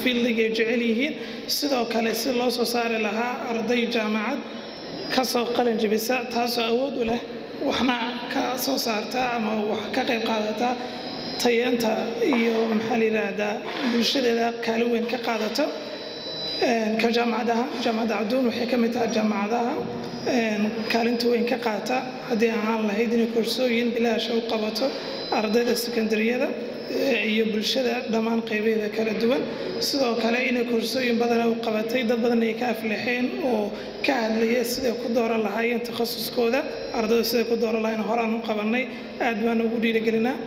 fieldiga ay jecel yihiin sidoo kale si loo soo saari lahaa arday jaamacad ka soo qalin jebisa taasoo awood u leh waxna ka soo saarta ama wax ka qayb qaadata tayeenta iyo maxaa la yidhaahdaa bulshadeeda kaalin weyn ka qaadata ka jaamacadaha jaamacadda cabduun waxay ka mid tahay jaamacadaha kaalinta weyn ka qaata haddii ahaan lahayd inay koorsooyin bilaasha u qabato ardayda sekondariyada iyo bulshada dhammaan qaybeeda kala duwan sidoo kale inay koorsooyin badana u qabatay dad badan ay ka aflixeen oo ka hadlaya siday ku dooran lahaayeen takhasuskooda ardaydu siday ku dooran lahayn horaan u qabanay aad baan ugu dhiirigelinaa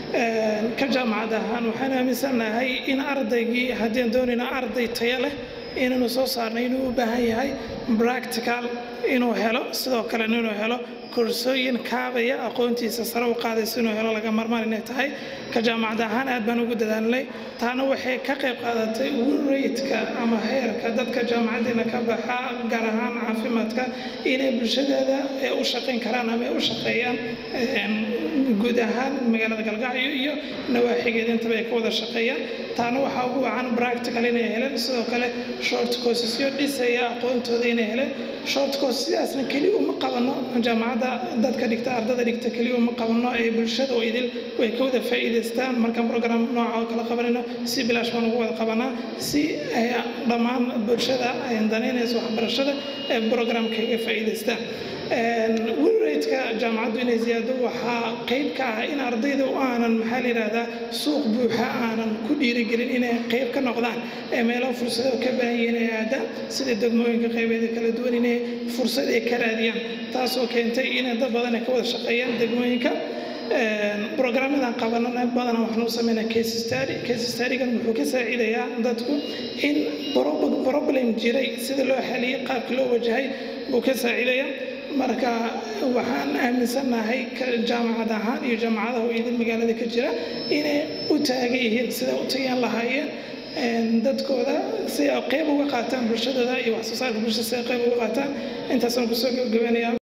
ka jaamacad ahaan waxaan aaminsanahay in ardaygii haddii doonayna arday tayo leh inaynu soo saarnay inuu u baahan yahay practical inuu helo sidoo kalena inuu helo koorsooyin kaabaya aqoontiisa sare u qaadaysa inuu helo laga marmaan inay tahay ka jaamacad ahaan aad baan ugu dadaalnay taana waxay ka qayb qaadatay raydka ama heerka dadka jaamacadeena ka baxa gaar ahaan caafimaadka inay bulshadeeda u shaqayn karaan ama u shaqeeyaan guud ahaan magaalada galgacyo iyo nawaaxigeeda intaba ay ka wada shaqeeyaan taana waxaa ugu wacan practical inay heleen sidoo kale short courses-yo dhisaya aqoontooda inay heleen short course sidaasna keli uma qabano jaamacadda dadka dhigta ardada dhigta keli uma qabano ee bulshada oo idil way ka wada faa'iidaystaan markaan program nooca oo kala qabanayno si bilaash baan ugu wada qabanaa si ay dhammaan bulshada ay danaynayso waxbarashada ee programka iga faa'iidaystaan wilraydka jaamacaddu inay ziyaado waxaa qayb ka ah in ardayda aanan maxaa la yidhaahdaa suuq buuxa aanan ku dhiirigelin inay qayb ka noqdaan ee meelo fursado ka baahan yihiin ay aadaan sida degmooyinka qaybeeda kala duwan inay fursad ay ka raadiyaan taasoo keentay inay dad badan ay ka wada shaqeeyaan degmooyinka brograamadan qabanana badanaa waxaan u sameynaa case study case studygan wuxuu ka saacidayaa dadku in problem jiray sida loo xaliyey qaabka loo wajahay buu ka saacidayaa marka waxaan aaminsanahay jaamacad ahaan iyo jaamacadaha idin magaalada ka jira inay u taagan yihiin sida u tagaan lahaayeen dadkooda si ay qayb uga qaataan bulshadooda iyo wax soo saarka bulshada si ay qayb uga qaataan intaasaan kusoo gabagabeynaya